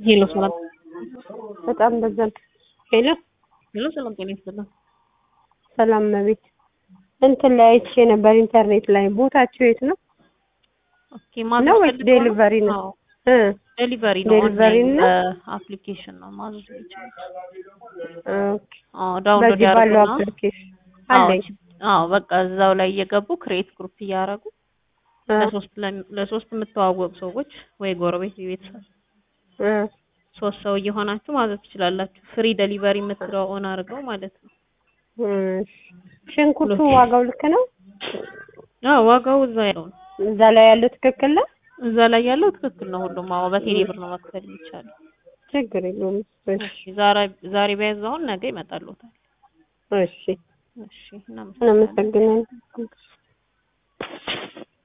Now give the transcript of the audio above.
ሄሎ ሰላም በጣም በዛል። ሄሎ ሄሎ ሰላም ጤና ይስጥልኝ። ሰላም መቤት እንትን ላይ አይቼ ነበር ኢንተርኔት ላይ ቦታችሁ የት ነው? ኦኬ ማዘዝ ነው ወይስ ፈልገው ዴሊቨሪ ነው? አዎ እ ዴሊቨሪ ነው። ዴሊቨሪ ኦንላይን ነው? አፕሊኬሽን ነው ማዘዝ የሚችሉት። ኦኬ አዎ ዳውንሎድ በዚህ ባለው ያደርጉና አፕሊኬሽን አዎ አለኝ። አዎ በቃ እዛው ላይ እየገቡ ክሬት ግሩፕ እያደረጉ እ ለሶስት ለም- ለሶስት የምተዋወቁ ሰዎች ወይ ጎረቤት ቤተሰብ እ ሶስት ሰው እየሆናችሁ ማዘዝ ትችላላችሁ። ፍሪ ዴሊቨሪ የምትለው ኦን አድርገው ማለት ነው። እሺ። ሽንኩርቱ ዋጋው ልክ ነው? አዎ ዋጋው እዛ ያለው ነው። እዛ ላይ ያለው ትክክል ነው? እዛ ላይ ያለው ትክክል ነው። ሁሉም አዎ በቴሌ ብር ነው መክፈል የሚቻለው። ችግር የለውም። እሺ እሺ ዛሬ ዛሬ ቢያዛውን ነገ ይመጣልዎታል። እሺ እሺ እናመሰግናለን። እናመሰግናለን።